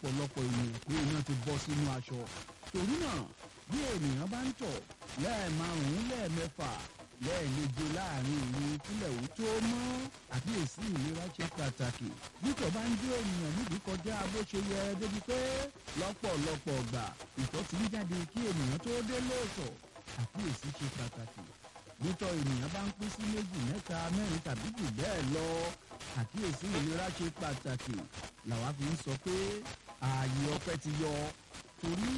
ọ̀pọ̀lọpọ̀ ènìyàn pé iná ti bọ́ sínú aṣọ torí náà bí ènìyàn bá ń tọ̀ lẹ́ẹ̀márùn-ún lẹ́ẹ̀mẹ́fà lẹ́ẹ̀méje láàrin ìlú kílẹ̀ ò tó mọ́ àkíyèsí ìlera ṣe pàtàkì bítọ̀ bá ń gbé ènìyàn níbi kọjá bó ṣe yẹ débi pé lọ́pọ̀lọpọ̀ ọgbà ìtọ̀ ti ń jáde kí ènìyàn tó dé lóòótọ́ àkíyèsí ṣe pàtàkì bítọ̀ ènìyàn bá ń pín sí méjì mẹ́ta mẹ́rin tàbí jù bẹ́ẹ̀ lọ àkíyèsí ìlera ṣe pàtàkì làwa fi ń sọ pé ààyè ọpẹ́ ti yọ torí